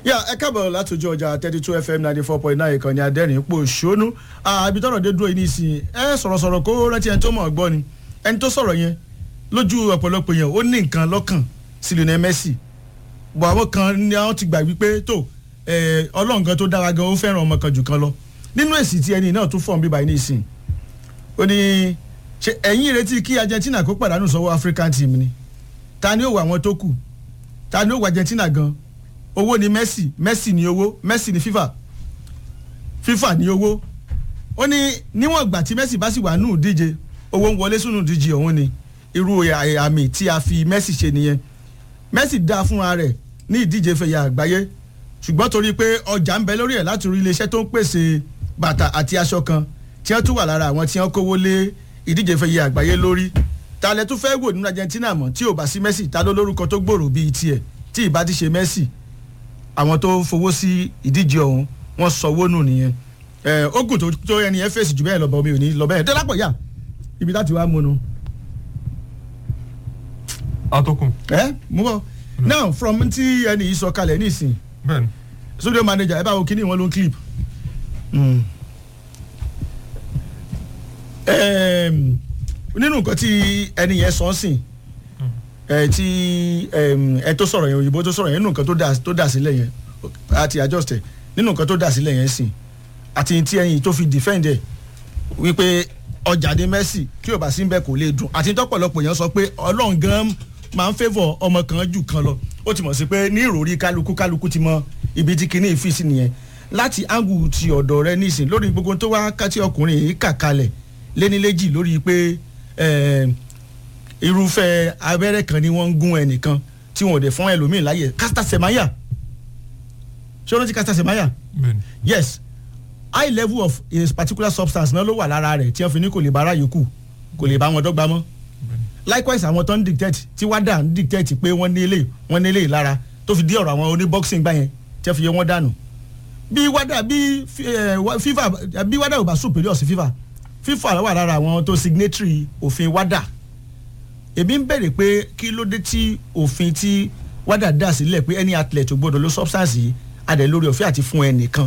yà ẹ káàbọ̀ látòjú ọjà thirty two fm ninety four point nine ìkànnì adẹ́rìn ipò ṣónú ibi tọ́rọ̀ dé dúró yìí nísìnyí ẹ sọ̀rọ̀sọ̀rọ̀ kó rántí ẹni tó mọ̀ gbọ́ ni ẹni tó sọ̀rọ̀ yẹn lójú ọ̀pọ̀lọpọ̀ yẹn ó ní nǹkan lọ́kàn sí Lionel Messi bọ̀ àwọn kan ni àwọn ti gbà wípé tó ọlọ́run kan tó dára gan ó fẹ́ràn ọmọ kan jù kan lọ nínú èsì tí ẹni náà tún fọ̀n bíbá yìí nísìnyí ó ní ṣe ẹ̀yin retí kí Argentina kó pàdánù sọ́wọ́ African team ni ta ni ó wà àwọn tó kù ta ni ó wà Argentina gan owó ni Messi Messi ni owó Messi ni FIFA FIFA ni owó ó ní níwọ̀n ìgbà tí Messi bá sì wà nù díje owó ń wọlé sínú díje ọ̀hún ni irú àmì tí a fi Messi ṣe nìyẹn Messi dá fúnra rẹ̀ ní ìdíje fẹ̀yà àgbáyé ṣùgbọ́n torí pé ọjà ń bẹ lórí ẹ̀ láti rí iléeṣẹ́ tó ń pèsè bàtà àti aṣọ kan tí wọ́n tún wà lára àwọn tí wọ́n kówó lé ìdíje fẹ̀yà àgbáyé lórí ta lẹ tún fẹ́ wò nínú Argentina mọ̀ tí ò bá sí Messi ta ló lórúkọ tó gbòòrò bíi tiẹ̀ tí ìbá ti ṣe Messi àwọn tó fowó sí ìdíje ọ̀hún wọ́n sọwọ́ nù nìyẹn ẹ ogun tó tó ẹni ẹ fèsì jù bẹ́ẹ̀ lọ bọ̀ mi ò ní lọ bẹ́ẹ̀ dẹ́lápọ̀ yá ibi láti wá múnu. atọ́kùn. ẹ mú bọ now from ti ẹni yìí sọ kalẹ̀ nísìn bẹ́ẹ̀ni. studio manager ẹ bá wo kíní wọn ló ń clip. nínú nǹkan tí ẹni yẹn sọ sìn ẹ tí ẹ tó sọ̀rọ̀ yẹn òyìnbó tó sọ̀rọ̀ yẹn nínú nǹkan tó dà sílẹ̀ yẹn àti adjust ẹ nínú nǹkan tó dà sílẹ̀ yẹn sìn àti tí ẹyin tó fi defend ẹ wípé ọjà ní Messi kí o bá sí bẹ́ẹ̀ kò lè dùn àti tọ́pọ̀lọpọ̀ yẹn sọ pé Ọlọ́run gan máa ń favour ọmọ kan jù kan lọ ó ti mọ̀ sí pé ní ìròrí kálukú kálukú ti mọ ibi tí kinní fi sí nìyẹn láti angu ti ọ̀dọ̀ rẹ nísìn lórí gbogbo tó wá kátí ọkùnrin yìí kà kalẹ̀ léníléjì lórí pé irúfẹ́ abẹ́rẹ́ kan ni wọ́n ń gún ẹnìkan tí wọ́n ò dẹ̀ fún ẹlòmíì láyè Caster Semenya ṣé o rántí Caster Semenya yes high level of a particular substance náà ló wà lára rẹ̀ tí wọ́n fi ní kò lè bára yòókù kò lè bá wọn dọ́gba mọ́ likewise àwọn tó ń dictate tí wádà ń dictate pé wọ́n ní eléyìí wọ́n ní eléyìí lára tó fi dé ọ̀rọ̀ àwọn oní boxing gbá yẹn tí wọ́n fi yẹ wọ́n dànù bí wádà bí FIFA bí wádà ò bá superior sí FIFA FIFA wà lára àwọn tó signatory òfin wádà èmi ń bẹ̀rẹ̀ pé kí ló dé tí òfin tí wádà dà sílẹ̀ pé any athlete ò gbọ́dọ̀ lo substance yìí adẹ̀ lórí ọ̀fẹ́ àti fún ẹnìkan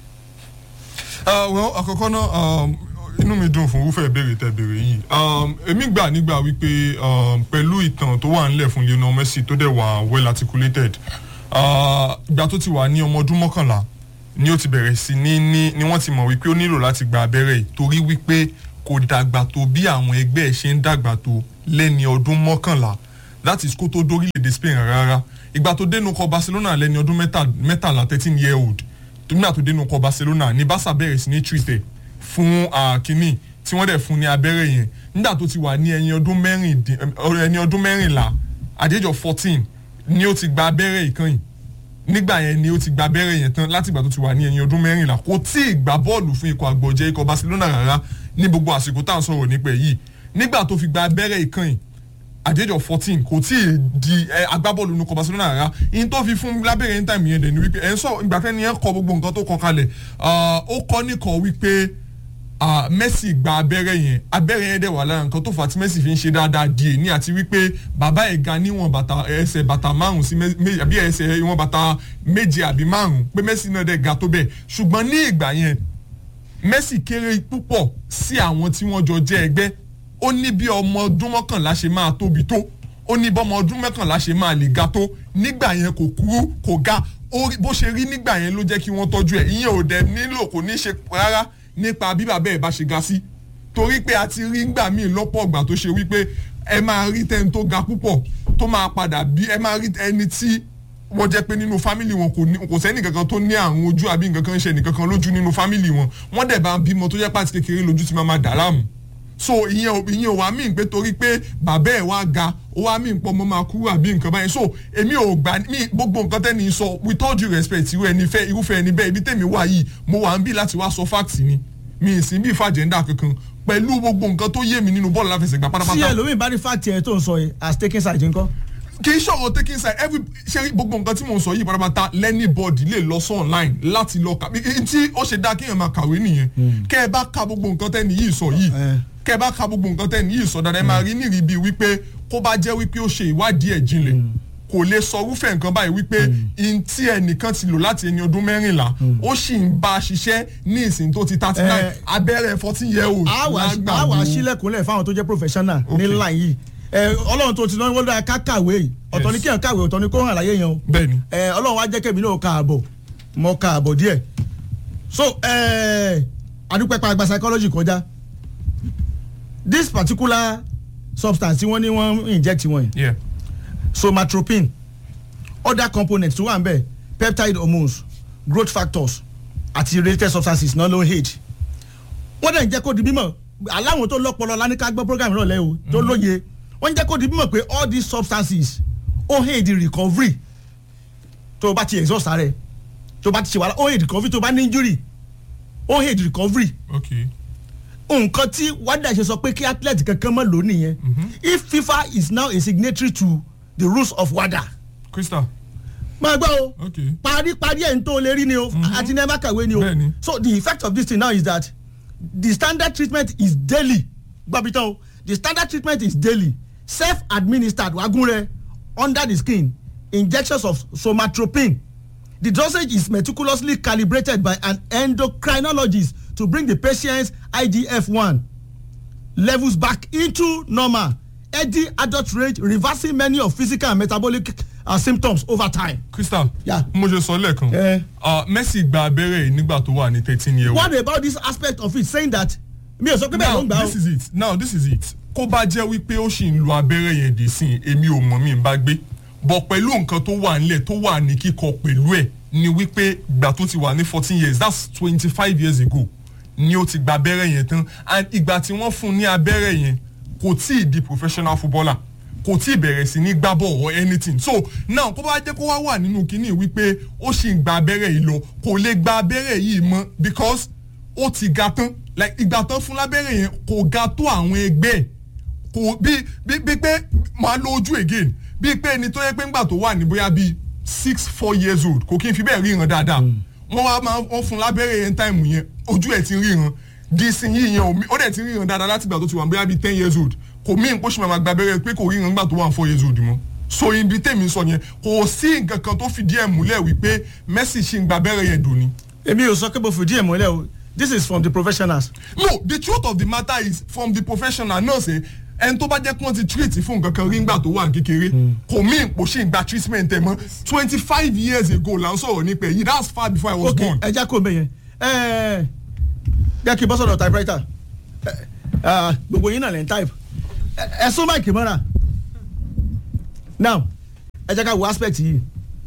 well àkọ́kọ́ náà inú mi dùn fún irúfẹ́ ìbéèrè tẹ́ béèrè yìí èmi gbà nígbà wípé pẹ̀lú ìtàn tó wà nílẹ̀ fún Lionel Messi tó dẹ̀ wà well articulated ìgbà tó ti wà ní ọmọ ọdún mọ́kànlá ni ó ti bẹ̀rẹ̀ sí ní ní ni wọ́n ti mọ̀ wípé ó nílò láti gba abẹ́rẹ́ yìí torí wípé kò dàgbà tó bí àwọn ẹgbẹ́ ẹ̀ ṣe ń dàgbà tó lẹ́ni ọdún mọ́kànlá that is kó tó dórílẹ̀-èdè Spain rárá ìgbà tó dénú kọ Barcelona lẹ́ni ọdún mẹ́tàlá thirteen year old nígbà tó dénú kọ Barcelona ní Barca bẹ̀rẹ̀ sí ní treat ẹ̀ fún kínní tí wọ́n dẹ̀ fún ní abẹ́rẹ́ yẹn nígbà tó ti wà ní ẹni ọdún mẹ́rìnlá at the age of fourteen ni ó ti gba abẹ́rẹ́ ìkànnì nígbà yẹn ni ó ti gba abẹ́rẹ́ yẹn tán láti ìgbà tó ti wà ní ẹni ọdún mẹ́rìnlá kò tí ì gbá bọ́ọ̀lù fún ikọ̀ àgbọ̀jẹ́ ikọ̀ Barcelona rárá ní gbogbo àsìkò tá à ń sọ̀rọ̀ nípa yìí nígbà tó fi gba abẹ́rẹ́ ìkànnì at the age of fourteen kò tí ì di agbábọ́ọ̀lù nukọ Barcelona rárá in tó fi fún lábẹ́rẹ́ ní tàìmù yẹn dẹ̀ ni wípé ẹ̀ ń sọ ìgbà tẹ́ni yẹn kọ gbogbo nǹkan tó kọ kalẹ̀ ó kọ́ nìkan wípé Messi gba abẹ́rẹ́ yẹn abẹ́rẹ́ yẹn dẹ̀ wà lára nǹkan tó fà tí Messi fi ń ṣe dáadáa di èní àti wípé bàbá ẹ̀ ga níwọ̀n bàtà ẹsẹ̀ bàtà márùn sí méjì àbí ẹsẹ̀ ìwọ̀n bàtà méje àbí márùn pé Messi náà dẹ̀ ga tó bẹ́ẹ̀ ṣùgbọ́n ní ìgbà yẹn Messi kéré púpọ̀ sí àwọn tí wọ́n jọ jẹ́ ẹgbẹ́ ó ní bí ọmọ ọdún mọ́kànlá ṣe máa tóbi tó ó ní bọ́mọ ọdún mọ́kànlá ṣe máa lè ga tó nígbà yẹn kò kúrú kò ga bó ṣe rí nígbà yẹn ló jẹ́ kí wọ́n tọ́jú ẹ̀ ìyẹn ò dẹ̀ nílò kò ní ṣe rárá nípa bí bàbá ẹ̀ bá ṣe ga sí torí pé a ti rí ngbà míì lọ́pọ̀ ọ̀gbà tó ṣe wípé ẹ máa rí tẹ́ni tó ga púpọ̀ tó máa padà bí ẹ máa rí ẹni tí wọ́n jẹ́ pé nínú fámìlì wọn kò sẹ́ni kankan tó ní àrùn ojú àbí nǹkan kan ṣe nìkankan lójú nínú fámìlì wọn wọ́n dẹ̀ bá bímọ tó jẹ́ pàtí kékeré lójú ti máa máa dà láàmú so ìyẹn ìyẹn ò wá mí pé torí pé bàbá ẹ̀ wá ga ó wá mí pọ́ mọ́ máa kúrò àbí nǹkan báyìí so èmi ò gbà mí gbogbo nǹkan tẹ́ni sọ with all due respect irú ẹni fẹ́ irúfẹ́ ẹni bẹ́ẹ̀ ibi tèmi wà yìí mo wà ń bí láti wá sọ facts ni mi ì sí bí fàjẹ́ndà kankan pẹ̀lú gbogbo nǹkan tó yé mi nínú bọ́ọ̀lù láfẹsẹ̀gbá pátápátá. tí ẹlòmíì bá ní fáàtì ẹ tó ń sọ yìí as taking side ńkọ́. kì í ṣọ̀rọ̀ taking side every ṣe gbogbo nǹkan tí mò ń sọ yìí pátápátá lẹ́nìbọ̀dì lè lọ sí online láti lọ kà tí ó ṣe dá kéèyàn máa kàwé nìyẹn kẹ́ ẹ bá ka gbogbo nǹkan tẹ́ni yìí sọ yìí kẹ́ ẹ bá ka gbogbo nǹkan tẹ́ni yìí sọ dáadáa ẹ máa rí nírìí bíi wípé kó bá jẹ́ wípé ó ṣe ìwádìí ẹ̀ jinlẹ̀ kò lè sọ irúfẹ́ nǹkan báyìí wípé in tí ẹnìkan ti lò láti ẹni ọdún mẹ́rìnlá ó sì ń bá a ṣiṣẹ́ ní ìsìn tó ti thirty nine Eh, abẹ́rẹ́ fourteen year old a wà lágbàdo. a wà sílẹ̀kùnlẹ̀ fáwọn tó jẹ́ professional ní Okay. line yìí ẹ ọlọ́run tó ti náà wọ́n dára ká kàwé yìí ọ̀tọ̀ ní Yes. kí èèyàn kàwé ọ̀tọ̀ ní kó hàn láyé yẹn o bẹ́ẹ̀ni ẹ ọlọ́run wá jẹ́ kẹ́mi náà ka àbọ̀ mọ ka àbọ̀ díẹ̀ so ẹ adúpẹ́pẹ́ àgbà psychology kọjá this particular substance tí wọ́n ní wọ́n inject wọ́n yìí yeah. somatropin other components tó wà ń bẹ̀ peptide hormones growth factors àti related substances náà ló ń hate wọ́n dẹ̀ ń jẹ́ kó di mímọ̀ aláwọn tó lọ́pọlọ lánìká gbọ́ program náà lẹ́yìn o tó lóye wọ́n ń jẹ́ kó di mímọ̀ pé all these substances ó hate the recovery tó o bá ti exhaust rẹ̀ tó o bá ti ṣe wàhálà ó hate recovery tó o bá ní injury ó hate recovery okay nǹkan tí wádà ṣe sọ pé kí athlete kankan mọ̀ lónìí yẹn if fifa is now a signatory to the rules of wada crystal máa gbọ́ o okay paríparí ẹ̀ ń tó lè rí ni o àti ní ẹ má kàwé ni o Bẹ́ẹ̀ni. so the effect of this thing now is that the standard treatment is daily gbàbítàn o the standard treatment is daily self administered wagunre under the skin injections of somatropin the dosage is meticulously calibrated by an endocrinologist to bring the patient's igf-1 levels back into normal healthy adult range reversing many of physical and metabolic uh, symptoms over time. crystal Yeah. mo ṣe sọ lẹ́ẹ̀kan Eh. ah, messi gba abẹ́rẹ́ yìí nígbà tó wà ní thirteen year old what about this aspect of it saying that mi ò sọ pé bẹ́ẹ̀ ló ń now gbà this ó is it now this is it kó bá jẹ́ wípé ó sì ń lo abẹ́rẹ́ yẹn dì sí i, èmi ò mọ̀ mi ń bá gbé bọ̀ pẹ̀lú nǹkan tó wà nílẹ̀ tó wà ní kíkọ pẹ̀lú ẹ̀ ni wípé ìgbà tó ti wà ní fourteen years that's twenty five years ago ni ó ti gba abẹ́rẹ́ yẹn tán and ìgbà tí wọ́n fún un ní abẹ́rẹ́ yẹn kò tí ì di professional footballer kò tí ì bẹ̀rẹ̀ sí ní gbá ball or anything so now kó bá jẹ́ kó wá wà nínú kínní wípé ó sì ń gba abẹ́rẹ́ yìí lọ kò lè gba abẹ́rẹ́ yìí mọ́ because ó ti ga tán like ìgbà tán fún lábẹ́rẹ́ yẹn kò ga tó àwọn ẹgbẹ́ ẹ̀ kò bí bí bí pé máa lo ojú again bí pé ẹni tó yẹ pé ńgbà tó wà ní bóyá bíi six four years old kò kí n fi bẹ́ẹ̀ ríran dáadáa wọ́n wá máa wọ́n fún lábẹ́rẹ́ yẹn táìmù yẹn ojú ẹ̀ ti ń ríran dísìn yìí yẹn ò mí- ó dẹ̀ ti ń ríran dáadáa láti ìgbà tó ti wà bóyá bíi ten years old kò mí nǹkó ṣì máa gba abẹ́rẹ́ pé kò ríran ńgbà tó wà four years old mọ́ so ibi tèmi sọ yẹn kò sí nǹkan kan tó fìdí ẹ̀ múlẹ̀ wípé Messi ṣì ń gba abẹ́rẹ́ yẹn dùn ni èmi ò sọ pé mo fìdí ẹ̀ mọ́lẹ̀ o this is from the professionals. no the truth of the matter is from the professional náà ṣe ẹni tó bá jẹ́ kí wọ́n ti treat fún nǹkan kan rí ngbà tó wà ní kékeré kò mí ipò ṣì ń gba treatment ẹ̀ mọ́ twenty five years ago là ń sọ̀rọ̀ nípa èyí that's far before I was ok born. ẹja kò mẹ yẹn ẹ jẹ́ kí n bọ́ sọ̀rọ̀ typewriter ẹ, ah, gbogbo yín náà lẹ́ ń type ẹ ẹ sún máìkì mọ́ra now ẹ jẹ́ ká wo aspect yìí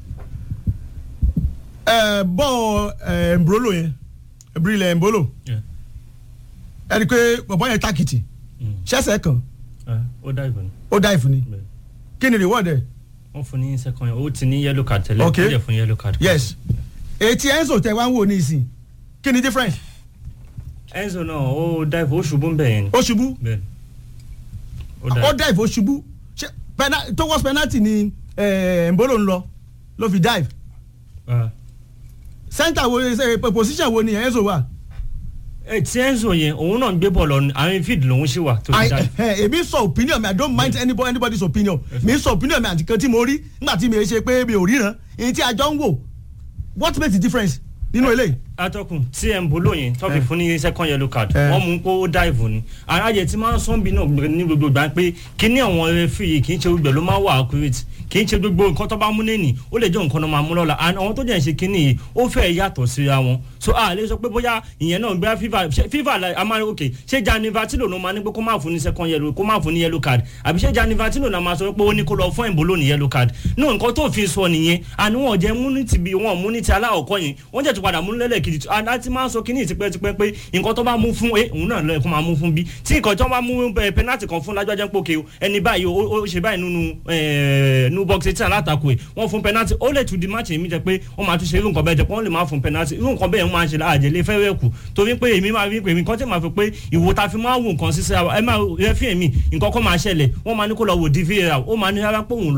ẹ bọ́ ẹ mbolo yẹn brilẹ̀ mbolo Yeah. ẹ rí i pé bọ̀bọ́ yẹn tákìtì ṣẹ́sẹ̀ kan Ah, ó dá ìbọn ó dá ìfúnni bẹ́ẹ̀ kí ni reward ẹ wọ́n fún ní second yẹn ó ti ní yellow card tẹ́lẹ̀ Okay. ó jẹ́ fún yellow card. yes etí enzo tẹ wá ń wò ní ìsìn kí ni difference Enzo náà ó dá ìbọn ó ṣubú ń bẹ̀ yẹn ni. ó ṣubú bẹ́ẹ̀ ó ó dá dive ó ṣubú ṣe pena- towards penalty ni eh, mbolo ń lọ ló fi dive Ah. center wo ṣe position wo ni enzo wà ẹ tí Enzo yẹn òun náà ń gbé bọ̀ lọ àwọn field lòun ṣì wà tó I- ti dá eh, èmi sọ opinion mi i don't mind anybody anybody's opinion mi sọ opinion mi àti kan tí mo rí nígbà tí mi ṣe pé mi ò ríran èyí tí a jọ ń wò what makes the difference nínú eléyìí atọ́kùn tí ẹ̀ ń bolo yẹn tó fi Eh. fún ní second yellow card Eh. wọ́n mú kó dive ni aráyè tí máa ń sọ́n bí náà ní gbogbo gbà pé kíní àwọn referee yìí kì í ṣe gbogbo ẹ̀ ló máa wà accurate kì í ṣe gbogbo nǹkan tó bá mú lẹ́nì ó lè jẹ́ nǹkan tó máa mú lọ́la and àwọn tó jẹ́ ń ṣe kíní yìí ó fẹ́ yàtọ̀ síra wọn so a lè sọ pé bóyá ìyẹn náà bóyá FIFA ṣe- FIFA la a máa ní ok ṣé Gianni Infantino ló máa ní pé kó má fún ní second yellow kó má fún ní yellow card àbí ṣé Gianni Infantino náà máa sọ pé ó ní kó lọ fún ìbolo ní yellow card náà nǹkan tó fi sọ nìyẹn àní wọn jẹ́ mú ní ti bí wọn mú ní ti aláwọ̀kọ́ yẹn wọ́n jẹ́ tó padà mú lẹ́lẹ́kejì tó- and láti máa sọ kíní tipẹ́tipẹ́ pé nǹkan tó bá mú fún ẹ òun náà lọ́ọ̀ kó máa mú fún bí tí nǹkan tó bá mú ẹ, penalty kan fún lájọ́ jẹ́ pé òkè o ẹni báyìí ó ó ṣe báyìí nínú ẹ, nínú box eighteen alátakò ẹ wọ́n fún penalty ó lè tún di match èmi jẹ́ pé wọ́n máa tún ṣe irú nǹkan bẹ́ẹ̀ jẹ́ pé wọ́n lè máa fún penalty irú nǹkan bẹ́ẹ̀ wọ́n máa ṣe láàjẹ́ lé fẹ́rẹ́ kù torí pé èmi máa rí pé èmi kan tí màá fi pé ìwò ta fi máa wò nǹkan sísẹ́ ẹ máa rẹ́fì èmi nǹkan kan máa ṣẹlẹ̀ wọ́n máa ní kó lọ wò dvr ó máa ní rárá pé òun lọ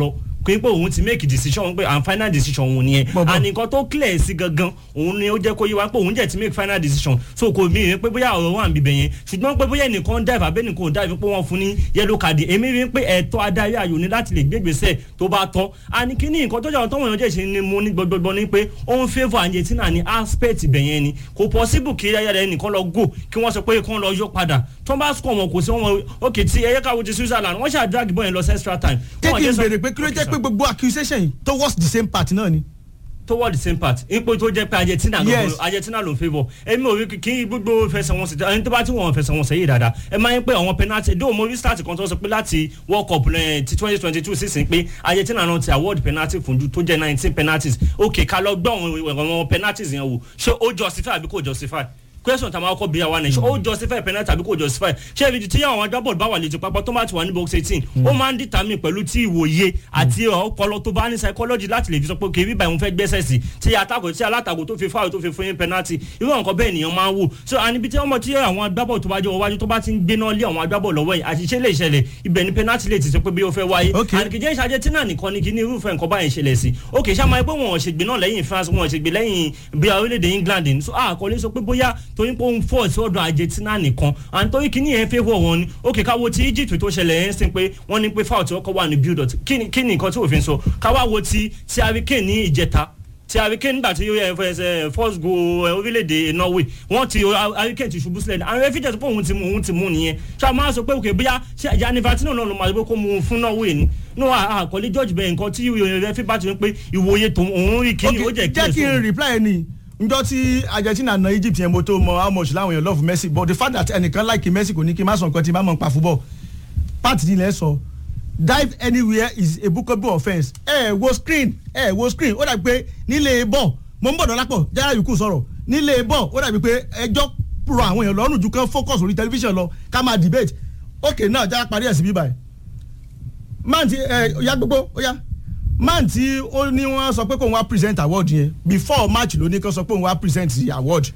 pé pé òun ti make decision pé and final decision òun nìyẹn Bọ̀bọ̀. and nǹkan tó clear sí gangan òun ni ó jẹ́ kó yé wa pé òun jẹ́ ti make final decision so kò mí rí pé bóyá ọ̀rọ̀ wà níbẹ̀ yẹn ṣùgbọ́n pé bóyá ẹnìkan dive abẹ́ nìkan ò dive pé wọ́n fún ní yellow card èmi rí pé ẹ̀tọ́ adarí ayò ní láti lè gbégbèsè tó bá tọ́ and kíní nǹkan tó jẹ́ àwọn tọ́wọ́n èèyàn jẹ́ ṣe ni mo ní gbọgbọgbọ ni pé ó ń favour Argentina ní aspect ibẹ̀ yẹn ni kò possible kí ayára ẹnìkan lọ go kí wọ́n sọ pé kí wọ́n lọ yọ padà tó bá score wọn kò sí wọn ok tí ẹyẹ káwọ́ ti Switzerland wọ́n ṣáà drag ball yẹn lọ sí extra time. Wọ́n kéèkì jẹ́ ń sọ- béèrè pé kí ló Okay, jẹ́ sir pé gbogbo accusation yìí towards the same party náà ni. toward the same part ipò tó jẹ́ pé Argentina ló Yes. Argentina ló favour èmi ò rí kí gbogbo fẹsẹ̀wọnsẹ̀ ẹni tó bá tí wọ́n fẹsẹ̀wọnsẹ̀ yìí dáadáa ẹ máa ń pé àwọn penalty dóò mo rí start kan tó sọ pé láti world cup eh, ti twenty twenty two sísìn pé Argentina náà ti award penalty fún ju tó jẹ́ nineteen penalties ok ká lọ gbọ́ àwọn àwọn penalties yẹn wò ṣé ó justify àbí kò justify question tá a máa kọ́ bí àwa nìyẹn ó justify penalty àbí kò justify ṣé ibi tí àwọn agbábọ́ọ̀lù bá wà létí pápá tó máa ti wà ní box eighteen ó máa ń determine pẹ̀lú tí ìwòye àti ọpọlọ tó bá ní psychology láti lè fi sọ pé kì í bíbá ìhun fẹ́ gbẹ́sẹ̀ sí tí atakò tí alátakò tó fi fáwọn tó fi fún yín penalty irú nǹkan bẹ́ẹ̀ nìyẹn máa ń wò so àníbi tí ọmọ tí àwọn agbábọ́ọ̀lù tó bá jẹ́ wájú tó bá ti ń gbéná lé àwọn agbábọ́ọ̀lù lọ́wọ́ yìí àṣìṣe lè ṣẹlẹ̀ ibẹ̀ ni penalty lè ti sọ pé bí ó fẹ́ wáyé Okay. àníkìjẹ́ ìṣàjẹ́ tí náà nìkan ni kí ní irúfẹ́ nǹkan báyìí ṣẹlẹ̀ sí ok ṣá máa pé wọn ò ṣègbè náà lẹ́yìn France wọn ò ṣègbè lẹ́yìn bí orílẹ̀-èdè England ni so àkọlé sọ pé bóyá torí pé òun fọ́ sí ọ̀dọ̀ Argentina nìkan à ń torí kíní yẹn favour wọn ni ok káwo ti Egypt tó ṣẹlẹ̀ yẹn sí pé wọ́n ní pé foul tí wọ́n kọ́ wà ní build up kí ni kí ni nǹkan tí òfin sọ káwá wo ti ti Harry Kane ní ìjẹta ti Harry Kane nígbà tí ó yẹ fẹsẹ̀ first goal ẹ, orílẹ̀-èdè Norway wọ́n ti Harry Kane ti ṣubú sílẹ̀ àwọn ẹ̀fí jẹ́ pé òun ti mú òun ti mú nìyẹn ṣá máa sọ pé òkè bóyá ṣe Gianni Infantino náà ló máa sọ pé kó mú un fún Norway ni no àkọlé George bẹ́ẹ̀ nǹkan tí ẹ̀fí bá ti rí pé ìwòye tó òun rí kíní ó jẹ́ jẹ́ kí n reply ni njọ́ tí Argentina na Egypt yẹn mo tó mọ how much láwọn èèyàn love Messi but the fact that ẹnìkan like Messi kò ní kí n má sọ nǹkan tí n bá mọ̀ pa football part ni ilẹ̀ sọ dive anywhere is a bookable offence ẹ ẹ wo screen ẹ ẹ wo screen ó dàbí pé nílé bọ̀ mo ń bọ̀ dọ́lápọ̀ jára yòókù sọ̀rọ̀ nílé bọ̀ ó dàbí pé ẹjọ́ rọ àwọn èèyàn lọ́rùn ju kán focus orí tẹlifíṣàn lọ ká máa debate ok náà jára parí ẹ̀ sí bíbáyìí man ti ẹ ya gbogbo ó yá man tí ó ní wọ́n sọ pé kóun wá present award yẹn before match ló ní kó sọ pé òun wá present the award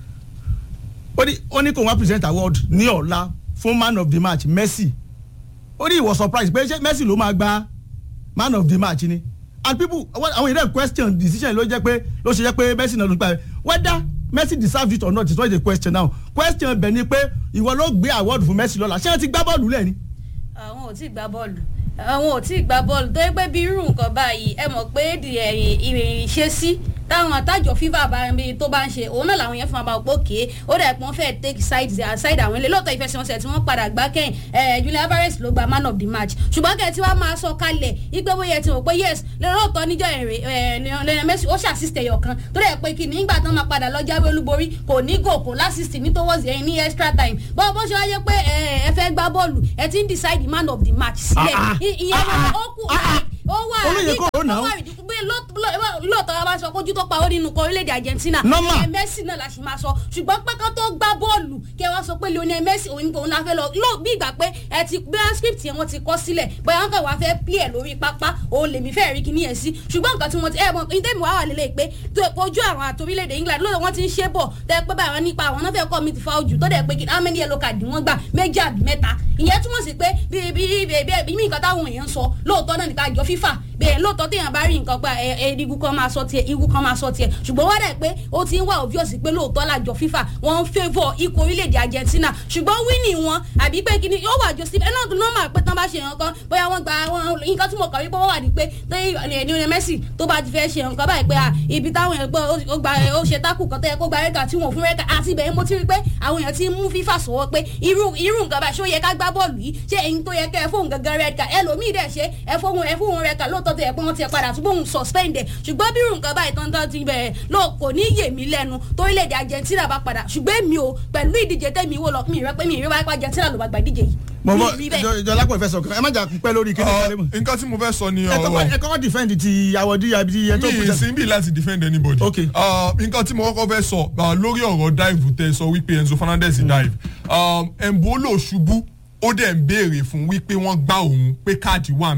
ó ní ó ní kóun wá present award ní ọ̀la fún man of the match Messi ó ní he was surprised pé ṣé Messi ló máa gba man of the match ni and people àwọn ìdá question decision ló jẹ́ pé ló ṣe jẹ́ pé Messi náà ló gba whether Messi deserves it or not is not the question now question bẹ̀ ni pé ìwọ ló gbé award fún Messi lọ́la ṣé wọ́n ti gbá bọ́ọ̀lù lẹ́ni àwọn ò tí ì gbá bọ́ọ̀lù àwọn ò tí ì gbá bọ́ọ̀lù tó yẹ pé bí irú nǹkan báyìí ẹ mọ̀ pé di ẹ̀yìn ìṣesí táwọn àtàjọ fífà bá ń bí tó bá ń ṣe òun náà làwọn yẹn fún abàwọ̀ pókè ó dẹ̀ pọ́n fẹ́ take side side àwọn ilé lóòótọ́ ìfẹsẹ̀wọnsẹ̀ tí wọ́n padà gbá kẹ́yìn ẹ̀ Julian Alvarez ló gba man of the match ṣùgbọ́n kẹ́ tí wàá máa sọ kalẹ̀ ipe bóyá ti mọ̀ pé yes lóòótọ́ níjọ́ èrè Lionel Messi ó ṣàṣìṣe ẹ̀yọ̀ kan tó dẹ̀ pé kí nígbà tán máa padà lọ jáwé olúborí kò ní gò kò lásìsì ní towards ẹ̀yìn ní extra time bọ́ọ̀ bó ṣe wáyé pé ẹ fẹ́ gbá bọ́ọ̀lù ẹ ti ń decide the man of the match sílẹ̀ Ah, ah. ìyẹn Ah, ah. ó kù Ah, ah. ó wà Olóyè kò ó nà ó. ó wà ìdíkù pé lóòótọ́ a bá sọ kójú tó pa ó nínú kan orílẹ̀-èdè Argentina Normal. ẹ̀ Messi náà la sì máa sọ ṣùgbọ́n pé kán tó gbá bọ́ọ̀lù kí ẹ wá sọ pé Lionel Messi òun òun la fẹ́ lọ ló bí ìgbà pé ẹ ti gbé script yẹn wọ́n ti kọ́ sílẹ̀ bóyá wọn kàn wá fẹ́ play ẹ̀ lórí pápá òun lèmi fẹ́ rí kíní yẹn sí ṣùgbọ́n nǹkan tí wọ́n ti ẹ̀ mọ̀ ní tẹ́mi wá wà lélẹ̀ pé tó ojú àwọn àti orílẹ̀-èdè England lóòótọ́ wọ́n ti ń ṣe bọ̀ tẹ́ pé báyọ̀ nípa àwọn náà fẹ́ kọ́ mi ti fa ojú tó dẹ̀ pé kí how many yellow card wọ́n gbà méjì àbí mẹ́ta ìyẹn túmọ̀ sí pé bí bí bí bí bí nǹkan táwọn èèyàn ń sọ lóòótọ́ náà nípa àjọ FIFA bẹ́ẹ̀ lóòótọ́ téèyàn bá rí nǹkan pa ẹ ẹ igun kan máa sọ tiẹ̀ igun kan máa sọ tiẹ̀ ṣùgbọ́n wá dẹ̀ pé ó ti ń wá obvious pé lóòótọ́ làjọ FIFA wọ́n ń favour ikọ̀ orílẹ̀-èdè Argentina ṣùgbọ́n winning wọn àbí pé kíni yóò wà jọ sí ẹ náà tó normal pé tán bá ṣe nǹkan bóyá wọ́n gba wọn nǹkan tí mo kàn wípé wọ́n wà ní pé tẹ́yìn Lionel Messi tó bá ti fẹ́ ṣe nǹkan báyìí pé à ibi táwọn èèyàn gbọ́ ó gba ó ṣe tákù kan tó yẹ kó gba rẹ́kà tí wọ́n fún rẹ́kà àti ibẹ̀ mo ti rí pé àwọn èèyàn ti ń mú FIFA sọ̀wọ́ pé irú irú nǹkan báyìí ṣó yẹ ká gbá bọ́ọ̀lù yìí ṣé èyí tó yẹ kẹ́ ẹ fóun gangan rẹ́kà ẹlòmíì dẹ̀ ṣe ẹ fóun ẹ fóun rẹ́kà lóòótọ́ tó yẹ pé wọ́n ti padà tún bóun suspend ẹ̀ ṣùgbọ́n bí irú nǹkan báyìí tán tán ti bẹ̀rẹ̀ ló kò ní yè mí lẹ́nu torílẹ̀-èdè Argentina bá padà ṣùgbọ́n èmi ò pẹ̀lú ìdíje tẹ́mi wò lọ mi rẹ pé mi rí wáyé pé Argentina ló bá gba ìdíje yìí mo mi bọ rí bẹ́ẹ̀. jọlápọ̀ ìfẹ́ sọ̀kan ẹ má jà pẹ́ lórí kíni Uh, kálẹ̀ mọ̀ nǹkan tí mo fẹ́ sọ ni ẹ kọ́kọ́ ọ̀rọ̀ ẹ kọ́kọ́ defend ti àwọ̀dí àbí ẹ tó mi kú ì sí bí láti defend anybody. Okay. Uh, nǹkan tí mo kọ́kọ́ fẹ́ sọ uh, lórí ọ̀rọ̀ dive tẹ sọ wípé Enzo Fernandez dive um, Embolo ṣubú ó dẹ̀ ń béèrè fún wípé wọ́n gbá òun pé káàdì wà ń bẹ̀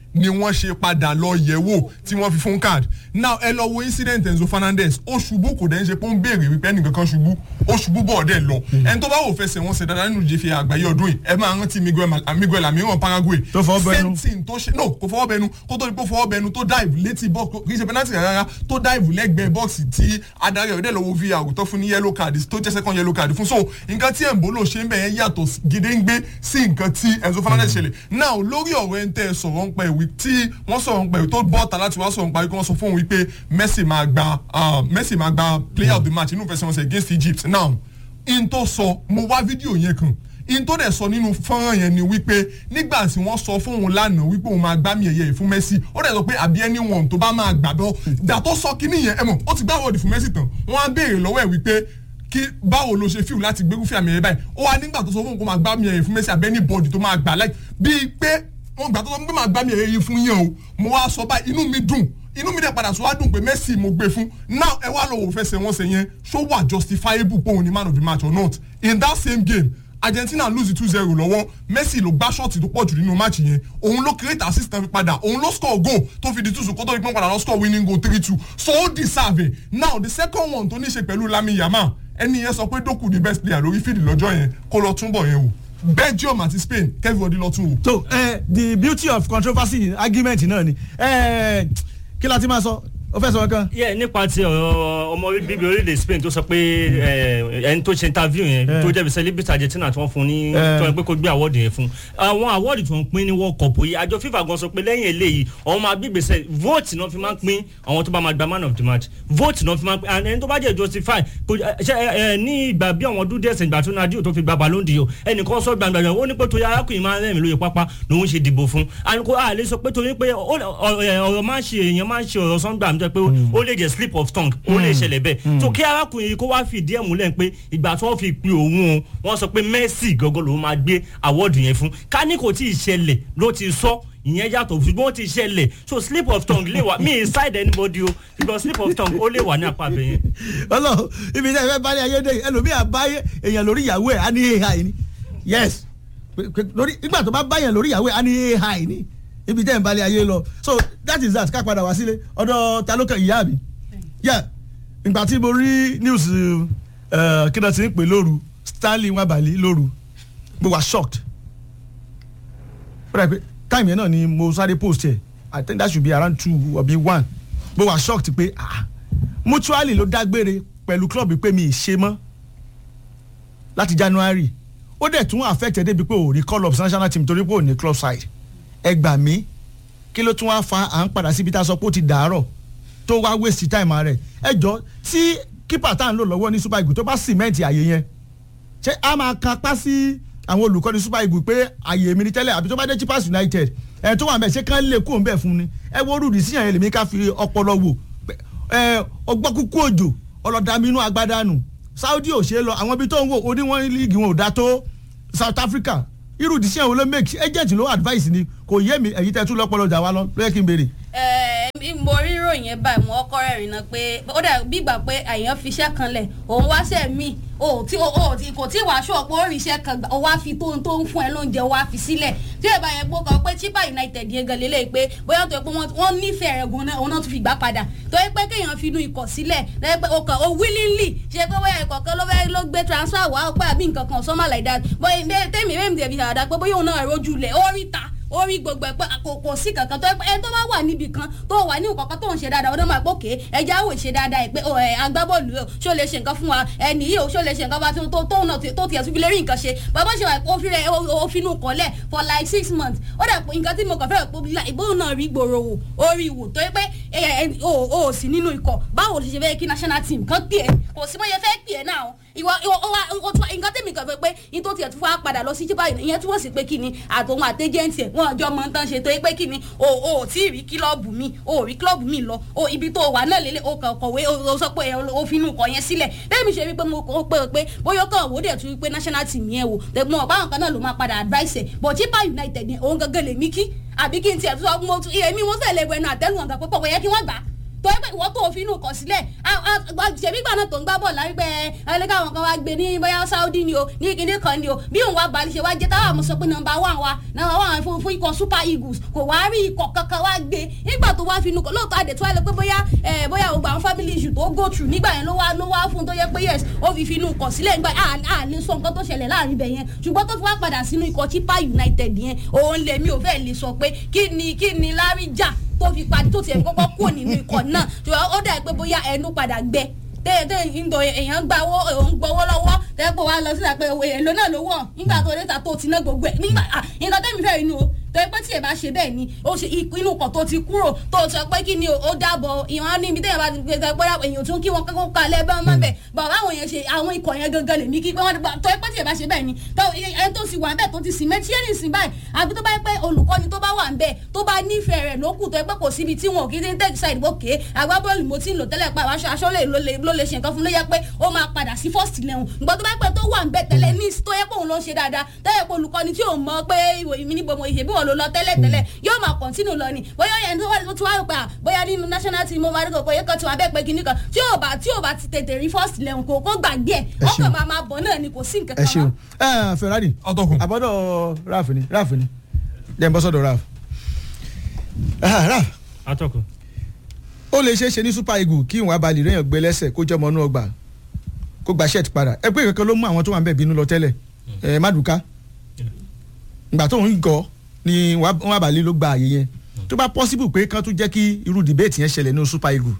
ni wọ́n ṣe padà lọ yẹ̀ wò tí wọ́n fi fún card now ẹ lọ wo incident Enzo Fernandez ó ṣubú kò dẹ̀ ń ṣe pé ó ń béèrè wípé ẹnìkan kan ṣubú ó ṣubú bọ̀ ọ̀dẹ̀ lọ ẹni tó bá wò fẹsẹ̀ wọn ṣe dáadáa nínú ìjẹ́fẹ́ àgbáyé ọdún yìí ẹ máa rántí Miguel Mal- Miguel Almiron Paraguay Tó fọwọ́ bẹnu. same thing tó ṣe no kò fọwọ́ bẹnu kó tó di pé ó fọwọ́ bẹnu tó dive létí box kì í ṣe penalty rárá tó dive lẹ́gbẹ̀ẹ́ bọ́ọ̀sì tí adarí ọ̀dẹ́ lọ́wọ́ VR tó fún ní yellow card tó jẹ́ second yellow card fún so nǹkan tí Embolo ṣe ń bẹ̀ yẹn yàtọ̀ gédéǹgbé sí nǹkan tí Enzo Fernandez ṣẹlẹ̀ now lórí ọ̀rọ̀ ẹ̀ ń tẹ́ ẹ sọ̀rọ̀ ń pa ìwé tí wọ́n sọ̀rọ̀ ń pa ìwé tó bọ́ọ̀tà láti wá sọ̀rọ̀ ń pa ìwé kí wọ́n sọ fún òun wípé Messi máa gba ah, Messi máa gba player of the match inú ìfẹsẹ̀wọnsẹ̀ against Egypt now in tó sọ mo wá fídíò yẹn kan in tó dẹ̀ sọ nínú fọ́nrán yẹn ni wípé nígbà tí wọ́n sọ fún òun lánàá wípé òun máa gbá mi ẹ̀yẹ yìí fún Messi ó dẹ̀ sọ pé àbí anyone tó bá máa gbà bọ́ gbà tó sọ kínní yẹn ẹ mọ̀ ó ti gbá wọ́ọ̀dì fún Messi tán wọ́n á béèrè lọ́wọ́ ẹ̀ wípé kí báwo ló ṣe fíìmù láti gbégúfẹ́ àmì ẹ̀yẹ báyìí ó wá nígbà tó sọ fún òun kó máa gbá mi ẹ̀yẹ fún Messi àbí anybody tó máa gbà láì bíi pé wọ́n gbà tó sọ pé máa gbá mi ẹ̀yẹ yìí fún yẹn o mo wá sọ báyìí inú mi dùn inú mi dẹ̀ padà sọ wá dùn pé Messi mo gbé fún now ẹ wá lọ wò fẹsẹ̀ wọn ṣe yẹn ṣó wà justifiable pé òun ni man of the match or not in that same game Argentina lose two zero lọ́wọ́ Messi ló gbá ṣọ́ọ̀tì tó pọ̀ jù nínú match yẹn òun ló create assist náà fi padà òun ló score goal tó fi di two kó tó di pọ́n padà lọ score winning goal three two so ó deserve it now the second one tó ní ṣe pẹ̀lú Lamine Yamal ẹni yẹn sọ pé Doku the best player lórí fíìdì lọ́jọ́ yẹn kó lọ túnbọ̀ yẹn wò Belgium àti Spain kẹ́fíwọ́dí lọ tún wò. so eh, the beauty of controversy argument náà ni eh, kí la ti máa sọ o fẹ́ sọ kan. yẹ nípa ti ọ̀rọ̀ ọmọ bíbí orílẹ̀ Spain tó sọ pé ẹ, ẹni tó ṣe interview yẹn Eh. tó jẹ́ bí celebrity Argentina tí wọ́n fún ní Eh. tí wọ́n pé kó gbé awọ́ọ̀dù yẹn fún àwọn awọ́ọ̀dù tí wọ́n pín ní World Cup yìí àjọ FIFA gan sọ pé lẹ́yìn eléyìí àwọn máa gbígbèsè vote náà fi máa ń pín àwọn tó bá máa gba man of the match vote náà fi máa ń pín and ẹni tó bá jẹ́ justify kò ṣe ẹ ẹ ní ìgbà bí àwọn ọdún díẹ̀ sẹ́yìn ìgbà tó Nadio tó fi gba Ballon d'Or ẹnìkan sọ gbàgbà ó ní pé torí arákùnrin máa ń rẹ́rìn lóye pápá lòun ṣe dìbò fún and kò àlè sọ pé torí pé ó- ọ- ẹ, ọ̀rọ̀ máa ń ṣe èèyàn máa ń ṣe ọ̀rọ̀ sọ́ngbà mi jẹ́ pé ó lè jẹ́ slip of tongue ó lè ṣẹlẹ̀ bẹ́ẹ̀ so kí arákùnrin yìí kó wá fìdí ẹ̀ múlẹ̀ pé ìgbà tí wọ́n fi pe òun o wọ́n sọ pé Messi gọ́gọ́ lòun máa gbé awọ́ọ̀dù yẹn fún ká ní kò tí ì ṣẹlẹ̀ ló ti sọ ìyẹn yàtọ̀ ṣùgbọ́n ó ti ṣẹlẹ̀ so slip of tongue lè wà mí inside anybody o because slip of tongue ó lè wà ní apá abẹ yẹn. ọlọ́run ibi tí ẹ fẹ́ bá ní ayé dé ẹlòmíì àbáyé èèyàn lórí ìyàwó ẹ̀ á ní ai ni yes Pé- pé- lórí nígbà tó bá báyàn lórí ìyàwó ẹ̀ á ní ai ni ibi tí ẹ̀ ń balẹ̀ ayé lọ so that is that ká padà wá sílé ọ̀dọ̀ ta ló kàn ìyá mi yẹ ìgbà tí mo rí news eh, kí náà ti ń pè lóru Stanley Nwabali lóru mo wà shocked ó dà pé time yẹn náà ni mo sáré post ẹ̀ I think that should be around two or be one mo wà shocked pé ah mutually ló dágbére pẹ̀lú club pé mi ì ṣe mọ́ láti January ó dẹ̀ tún affected débi pé ò rí call up national team torí pé ò ní club side ẹ gbà mí kí ló tún wá fa à ń padà síbi tá a sọ pé ó ti dàárọ̀ tó wá waste time rẹ̀ ẹ jọ tí keeper tá à ń lò lọ́wọ́ ní super eagles tó bá cement àyè yẹn ṣé a máa kan apá sí àwọn olùkọ́ni super eagles pé àyè mi ní tẹ́lẹ̀ àbí tó bá dé chipas united ẹ̀ tó wà mẹ́ ṣé kán lè kó ń bẹ̀ fún ni ẹ wo rúdi síyàn yẹn lèmi ká fi ọpọlọ wò ẹ ọgbọ́n kúkú òjò ọlọ́dàmí inú agbádànù saudi ò ṣe é lọ àwọn ibi tó ń wò ó ní wọ́n líìgì wọn ò dá tó south africa irú ìdísíyàn wo ló make agent ló advice ni kò yé mi èyí tẹ́ tún lọ́pọ̀lọ́ jà wá lọ ló yẹ kí n béèrè. ẹ mo rí ìròyìn yẹn báyìí mo kọ́ rẹ̀rìn náà pé ó dà bí ìgbà pé àyàn fi iṣẹ́ kan lẹ̀ òun wá sẹ́ mi o tí o o tí kò tí wàá ṣọ́ pé ó rí iṣẹ́ kan gbà ó wá fi tóun tó ń fún ẹ lóúnjẹ ó wá fi sílẹ̀ tí ẹ bá yẹn gbó kan pé chipa united yẹn gan lélẹ̀ pé bóyá tó yẹ pé wọ́n nífẹ̀ẹ́ rẹ̀ gan náà òun náà tún fi gbà padà tó yẹ pé kéèyàn fi inú ikọ̀ sílẹ̀ lẹ́yìn pé o kàn o willingly ṣe pé bóyá ikọ̀ kan ló fẹ́ ló gbé transfer wá pé àbí nǹkan kan something like that bóyá tèmi rèmi tèmi àdá pé bóyá òun náà rojú lẹ̀ ó rí ta orí gbogbo ẹ pé kò kò sí kankan tó ẹ tó bá wà níbi kan tó wà ní nǹkan tó ń ṣe dáadáa ọdún máa gbókè ẹja àwò ṣe dáadáa ẹ pé ẹ agbábọ́ọ̀lù o ṣó lè ṣe nǹkan fún wa ẹnì yìí o ṣó lè ṣe nǹkan bá tó tó náà tó tiẹ̀ tún fi lè rí nǹkan ṣe bàbá ṣe wà òfin rẹ̀ òfin nù kọ́lẹ̀ for like six months ó dà pé nǹkan tí mo kàn fẹ́ rẹ̀ pé ìbóhùn náà rí gbòòrò wò orí wò tó yẹ pé o ò sí nínú ikọ̀ báwo ló ṣe fẹ́ kí national team kan pè é kò sí bóyá fẹ́ pè é náà ìwọ ìwọ nǹkan tẹ̀mí kan fẹ́ pé ní tó tiẹ̀ tún wá padà lọ sí chipa ìyẹn túwọ̀ sí pé kí ni àtòun àtẹ́jẹ́ǹtì ẹ̀ wọ́n ọjọ́ mọ̀ tán ṣe tó yẹ pé kí ni o ò tí ì rí kílọ̀bù mi o ò rí kílọ̀bù mi lọ o ibi tó wà náà lélẹ̀ o kàn kọ̀wé o sọ pé o fi inú kọ yẹn sílẹ̀ bẹ́ẹ̀ mi ṣe rí pé mo kọ́ pé pé bóyá kàn wò dẹ̀ tún pé national team yẹn wò tẹ̀gbọ́n ọ̀pá àwọn kan náà ló máa padà advice ẹ̀ but chipa united yẹn òun gangan lè mí kí àbí kí n tiẹ̀ tún sọ mo tún èmi wọ́n fẹ́ lè wẹnu àtẹ́lù ọ̀gá pé pọ̀ kò yẹ kí wọ́n gbà tó yẹ pé ìwọ tó fi inú kọ sílẹ̀ ṣèbí gbà náà tó ń gbá bọ̀ lárí pé ẹlẹ́gà àwọn kan wá gbé ní bóyá Saudi ni o ní kíní kan ni o bí òun wá balẹ̀ ṣe wá jẹ́ táwọn àmọ́ sọ pé nọ́mbà wà wá nọ́mbà wà fún fún ikọ̀ Super Eagles kò wá rí ikọ̀ kankan wá gbé nígbà tó wá fi inú kọ lóòótọ́ àdè tó wá lọ pé bóyá ẹ bóyá ògbà àwọn family issue tó go through nígbà yẹn ló wá ló wá fún tó yẹ pé yes ó fi fi inú kọ sílẹ̀ nígbà à lè sọ nǹkan tó ṣẹlẹ̀ láàrin ibẹ̀ yẹn ṣùgbọ́n tó fi wá padà sínú ikọ̀ Chippa United yẹn òun lèmi ò fẹ́ lè sọ pé kí ni kí ni lárí jà tó fi padì tó tiẹ̀ kọ́kọ́ kúrò nínú ikọ̀ náà ṣùgbọ́n ó dà pé bóyá ẹnu padà gbẹ tẹ́ẹ̀tẹ́ ìdò èèyàn gba owó òun gbowó lọ́wọ́ tẹ́ẹ̀pọ̀ wa lọ sílẹ̀ pé èèlò náà ló wọ̀ nígbà tó dé ta tó ti ná gbogbo ẹ̀ nígbà nǹkan tẹ́mi fẹ́ inú o tọ́ pé tí ẹ bá ṣe bẹ́ẹ̀ ni ó ṣe inú kan tó ti kúrò tó sọ pé kí ni ó dábọ̀ ìwọ̀n níbi tẹ́yẹ̀ bá ti gbé pé èèyàn tún kí wọn kọ́kọ́ kalẹ̀ bá wọn bẹ̀ bàbá àwọn yẹn ṣe àwọn ikọ̀ yẹn gangan lèmi kí pé wọ́n tọ́ pé tí ẹ bá ṣe bẹ́ẹ̀ ni ẹni tó sì wà bẹ́ẹ̀ tó ti sì mẹ́tí ẹni sìn báyìí àbí tó bá pẹ́ olùkọ́ni tó bá wà ń bẹ́ẹ̀ tó bá nífẹ̀ẹ́ rẹ̀ lókù tó pé kò síbi tí wọn kì í ti ń tẹ̀ side bókè agbábọ́ọ̀lù mo ti ń lò tẹ́lẹ̀ pa aṣọ aṣọ ló lè ṣe nǹkan fún ló yẹ pé ó máa padà sí first eleven ìgbà tó bá pẹ́ tó wà ń bẹ́ẹ̀ tẹ́lẹ̀ ní tó yẹ pé òun ló ń ṣe dáadáa tẹ́lẹ̀ pé olùkọ́ni tí ò mọ̀ pé ìwòyí mi níbo mo ìṣèbí wọn ló lọ tẹ́lẹ̀ tẹ́lẹ̀ yóò máa kọ̀ntínú lọ ni bóyá yẹn tó wà tó wà pé bóyá nínú national team mo máa rí kòkòrò yẹn kan tí wọ́n abẹ́ pé kinní kan tí ò bá tí ò bá ti tètè rí first eleven kò kó gbàgbé ẹ̀ ó kàn máa máa bọ̀ náà ni kò sí nǹkan ẹ kan ṣeun ẹ Ferrari Ọtọkùn. àbọ̀dọ̀ Raf ni Raf ni dẹ́n bọ́ sọ́dọ̀ Raf Ah, Raf atọ́kùn. ó lè ṣeé ṣe ní Super Eagles kí ìwọ̀n abalẹ̀ rẹ̀yàn gbé lẹ́sẹ̀ kó jẹ́ ọmọ inú ọgbà kó gba shirt padà ẹ pé kankan ló mú àwọn tó wà ń bẹ̀ bínú lọ tẹ́lẹ̀ ẹ Maduka ìgbà tó ń gọ ni wọn abalẹ̀ ló gba àyè yẹn tó bá possible pé kán tún jẹ́ kí irú debate yẹn ṣẹlẹ̀ ní Super Eagles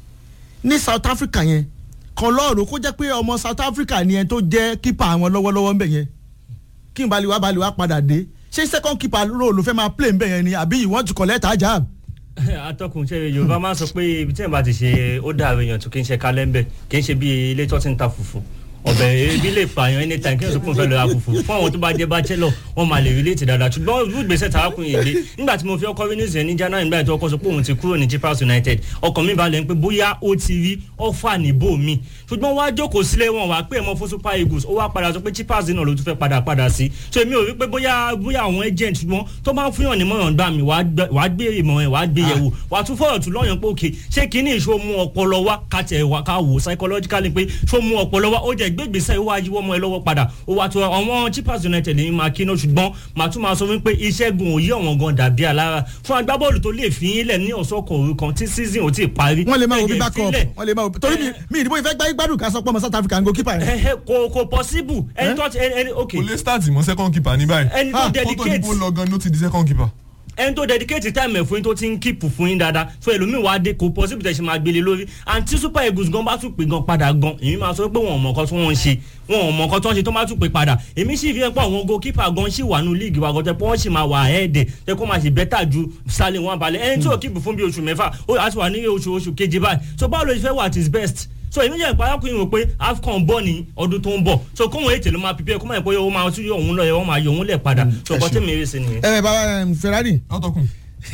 ní South Africa yẹn kan lọ́ọ̀rọ̀ kó jẹ́ pé ọmọ South Africa ni ẹni tó jẹ́ kípa àwọn lọ́wọ́lọ́wọ́ ń bẹ̀ yẹn kí n balẹ̀ wá balẹ̀ wá padà dé ṣé second keeper role ló fẹ́ máa play ń bẹ̀ yẹn ni àbí you want to collect ajab atọ́kùn ṣe yorùbá máa ń sọ pé ibi tí ẹ̀ bá ti ṣe ó dàrú èèyàn tó kí n ṣe kálẹ̀ ń bẹ̀ kì í ṣe bí ilé tó ti ń ta fùfú ọbẹ̀ ebi lè pààyàn anytime kí n sọ pé mo fẹ́ lọ ra fùfú fún àwọn tó bá jẹ́ bachelor wọ́n máa lè relate dáadáa ṣùgbọ́n irú ìgbésẹ̀ tààkùn yìí lé nígbà tí mo fi ọkọ rí news yẹn ní January nígbà tí ọkọ sọ pé òun ti kúrò ní Chippa United ọkàn mi balẹ̀ ń pé bóyá ó ti rí ọ̀fà níbò mi ṣùgbọ́n wá jókòó sílé wọn wá pé ẹ̀mọ́ fún Super Eagles ó wá padà sọ pé Chippa náà ló tún fẹ́ padà padà sí so èmi ò rí pé bóyá bóyá àwọn agent ṣùgbọ́n tó bá ń fún yàn ní mọ̀ràn gbà mí wàá gbé ìmọ̀ ẹ̀ wàá gbé yẹ̀wò wàá tún fọ̀rọ̀ tún lọ́yàn pé òkè ṣé kínní ìṣó mú ọpọlọ wá kàtẹ́ wá ká wò psychologically pé ṣó mú ọpọlọ wá ó jẹ́ gbégbèsè ó wá yíwọ́ mọ́ ẹ lọ́wọ́ padà ó wá tó àwọn Chippa United ní máa kí náà ṣùgbọ́n màá tún máa sọ wípé ìṣẹ́gun òye ọ̀wọ́n gan dàbí alára fún agbábọ́ọ̀lù tó lè fi yín lẹ̀ ní ọ̀sọ́kọ̀ òru kan tí season ò tí ì parí. wọ́n lè máa wo bí Ẹ̀jẹ̀ backup ìfilẹ̀. wọ́n lè máa wo torí mi mi ìdìbò ìfẹ́ gbá gbádùn ká sọ pé ọmọ South Africa ń go keeper yẹn. Ẹ̀hẹ̀, kò kò possible ẹni tó ti ẹni ẹni ok kò lè start mọ́ second keeper ní báyìí ẹni tó Ah, kó tó di dedicate bó lọ gan ló ti di second keeper. ẹni tó dedicate time ẹ̀ fún yín tó ti ń keep fún yín dáadáa so ẹlòmíì wá dé kò possible tẹ̀ ṣe máa gbélé lórí àǹtí Super Eagles gan bá tún pè gan padà gan èmi máa sọ pé wọn ò mọ̀ nǹkan tí wọ́n ń ṣe wọn ò mọ̀ nǹkan tí wọ́n ń ṣe tó máa tún pè padà èmi sì fi ẹ̀ pọ̀ àwọn goalkeeper gan sì wà nù league wa gan tẹ́ pé wọ́n sì máa wà ẹ̀ẹ́dẹ̀ tẹ́ kó máa ṣe better ju Sterling wọn balẹ̀ ẹni tí ò keep fún bí oṣù mẹ́fà ó àti wà ní oṣù oṣù keje báyìí so báwo ló ṣe fẹ́ wà at his best so èmi jẹ́ ìpàdé ọkùnrin rò pé AFCON bọ̀ ní ọdún tó ń bọ̀ so kóhun ètè ló máa pípẹ́ kó máa yẹ pé ó máa tún yọ òun lọ yẹ wọ́n máa yọ òun lẹ̀ padà so ẹ ọkọ ṣeun. tẹ̀mí eré sí nìyẹn. ẹ bàbá em, Ferrari ọtọkùn.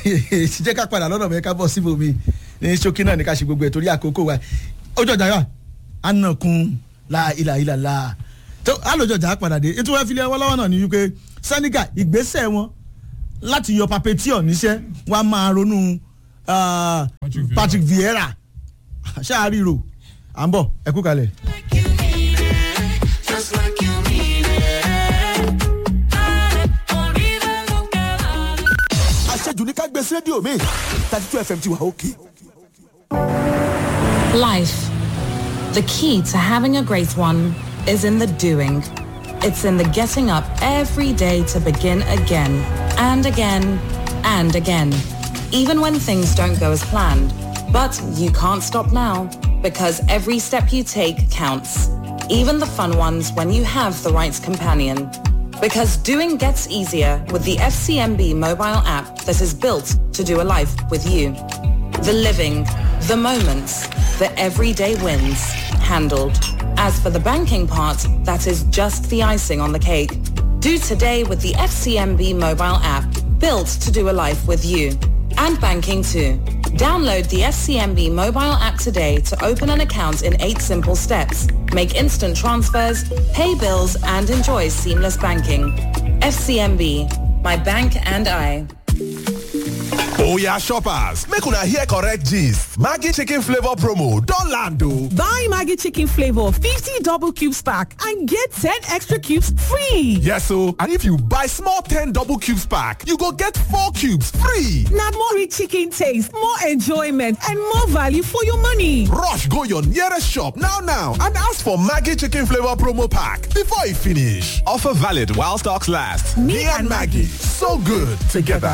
jẹ́ ká padà lọ́dọ̀ mi ká bọ̀ síbò mi ní ṣókí náà ní ká ṣe gbogbo ẹ̀ torí àkókò wa ojú ọjà yà ànàkùn la ìlà ìlà la tó àlòjọ ọjà padà dé ètò wọn fi lé ọwọ́ lọ́wọ́ náà ní wípé Senegal ìgbésẹ̀ wọn láti yọ Papetior níṣẹ́ wọn á máa ronú ah, Patrick Vieira. Patrick Vieira ṣáà ríro à ń bọ̀ ẹ kú kalẹ̀. like you mean it, just like you mean it. Or even look at àṣejù ní ká gbé sí rédíò mi thirty two fm ti wà òkè. Life. The key to having a great one is in the doing. It's in the getting up every day to begin again and again and again. Even when things don't go as planned. But you can't stop now because every step you take counts. Even the fun ones when you have the right companion. Because doing gets easier with the FCMB mobile app that is built to do a life with you. The living, the moments, the everyday wins, handled. As for the banking part, that is just the icing on the cake. Do today with the FCMB mobile app, built to do a life with you. And banking too. Download the FCMB mobile app today to open an account in eight simple steps. Make instant transfers, pay bills, and enjoy seamless banking. FCMB, my bank and I. Oya shoppers, make una hear correct gist. Maggi chicken flavor promo don land o. Buy Maggie Chicken Flavor 50 double cubes pack and get 10 extra cubes free. Yes o, and if you buy small 10 double cubes pack, you go get 4 cubes free. Now more rich chicken taste, more enjoyment, and more value for your money. Rush go your nearest shop now now and ask for Maggi chicken flavor promo pack before e finish. Offer valid while stocks last. Me and Maggie, so good together.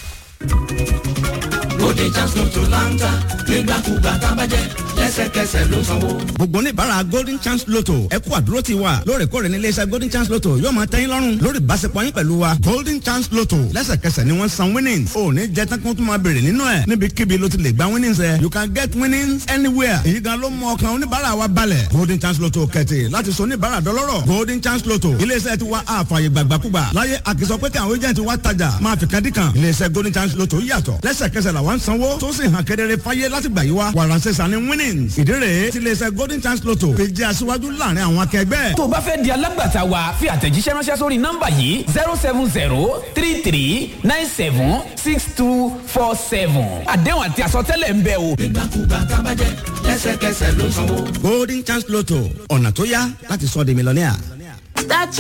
Bóde chance lotto láńtà nígbàkúgbà tábàjẹ́ lẹ́sẹ̀kẹsẹ̀ ló sanwó. gbogbo oníbàárà golden chance lotto ẹ kú àdúró ti wa lóòrèkóòrè ní iléeṣẹ́ golden chance lotto yóò máa tẹ́yìn lọ́rùn lórí ìbáṣepọ̀ yín pẹ̀lú wa golden chance lotto lẹ́sẹ̀kẹsẹ̀ ni wọ́n san winnings ò ní jẹ́ tán kó tún máa béèrè nínú ẹ̀ níbikíbi ló ti lè gba winnings ẹ̀ you can get winnings anywhere èyí gan ló mú ọkàn oníbàárà wa balẹ̀ golden chance lotto kẹ̀tì láti sọ oníbàárà dọlọ́rọ̀ golden chance lotto iléeṣẹ́ ti wa àfààyè gbàgbàkúgbà láyé àkìsọ pé kí àwọn agent wa tajà máa fi kan dí kan iléeṣẹ́ golden chance lotto yàtọ̀ lẹ́sẹ̀kẹsẹ̀ làwọn ń sanwó tó sì hàn kedere fáyé láti gbà yí wa wàránṣẹ́ sani winnings ìdí rèé ti iléeṣẹ́ golden chance lotto fi jẹ́ aṣíwájú láàrin àwọn akẹgbẹ́. tó o bá fẹ́ di alágbàtà wa fi àtẹ̀jíṣẹ́ ránṣẹ́ sórí nọ́mbà yìí zero seven zero three three nine seven six two four seven àdéhùn àti àsọtẹ́lẹ̀ ń bẹ o. Nígbàkúgbà tábàjẹ́ lẹ́sẹ̀kẹsẹ̀ ló sanwó. golden chance lotto ọ̀nà tó yá láti sọ di mílíọ̀nìà.